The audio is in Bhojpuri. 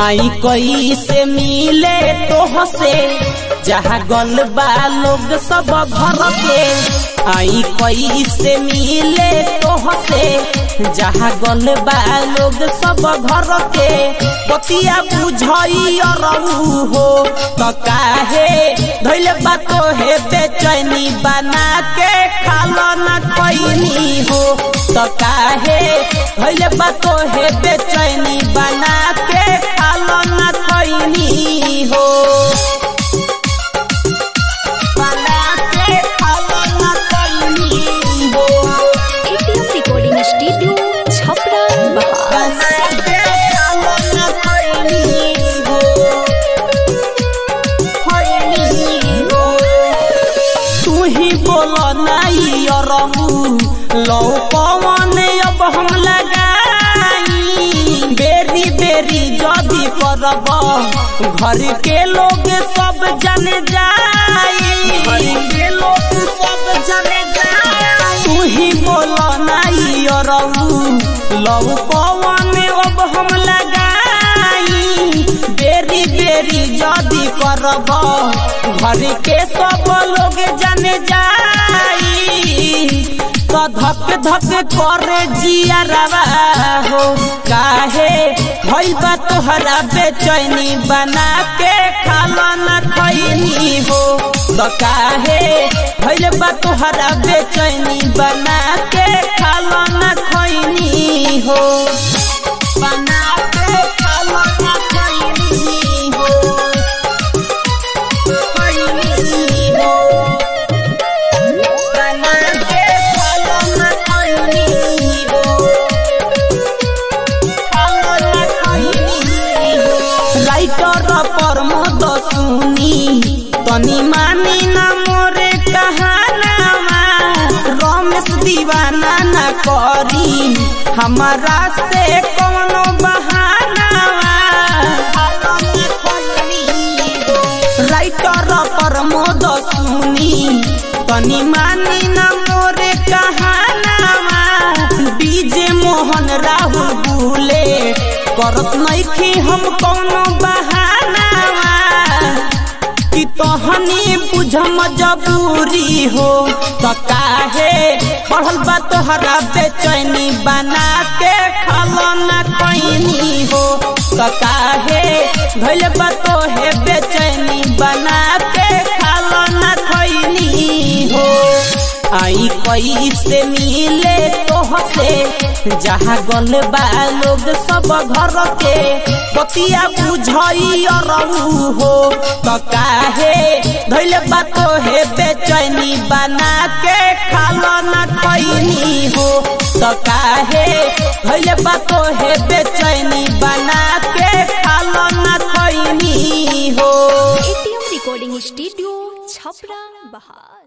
आई कोई से मिले तो से जहाँ गल बा लोग सब घर के आई कोई से मिले तो से जहाँ गल बा लोग सब घर के बतिया बुझई रहू हो तो काहे धैले बा तो हे बेचैनी बना के खालो न कोई हो तो काहे धैले बा तो हे बेचैनी बना के खालो न कोई हो बना के खालो न कोई हो एटीएम रिकॉर्डिंग स्टूडियो छपरा बहार बना के खालो न कोई हो कोई हो तू ही बोलो नहीं रहू लो पवन अब हम लगाई बेरी बेरी जदी करब घर के लोग सब जन जाई घर के लोग सब जन जाई तू ही बोलो नहीं रहू लो पवन अब हम लगाई बेरी बेरी जदी करब घर के सब लोग जन जाई तो धक धक करे जिया रवा हो काहे भइल बा तोहरा बेचैनी बना के खाला न खैनी हो तो काहे भइल बा तोहरा बेचैनी बना के खाला न खैनी हो बना के खाला न खैनी हो खैनी हो बना के खाला न खैनी हो खाला न खैनी हो राइटर पर मद सुनी तनी मानी ना मोरे कहानामा रमेश दीवाना ना करी हमारा से कौनो बहानावा राइटर पर मोद सुनी तनी मानी ना मोरे कहानावा डीजे मोहन राहुल बुले करत नइखी हम कौनो बहानावा कि तहनी बुझ मजबूरी हो तो काहे पढ़ल बा तोहरा बेचैनी बना के खालो न कैनी हो तो काहे भइल बा तोहे बेचैनी बना के खालो न खैनी हो आई कोई से मिले तो से जहाँ गल बा लोग सब घर के बतिया बुझई रहू हो तो काहे धैले बा तो हे बेचैनी बना के खालो न खैनी हो तो काहे धैले बा तो हे बेचैनी बना के खालो न खैनी हो एटीएम रिकॉर्डिंग स्टूडियो छपरा बहार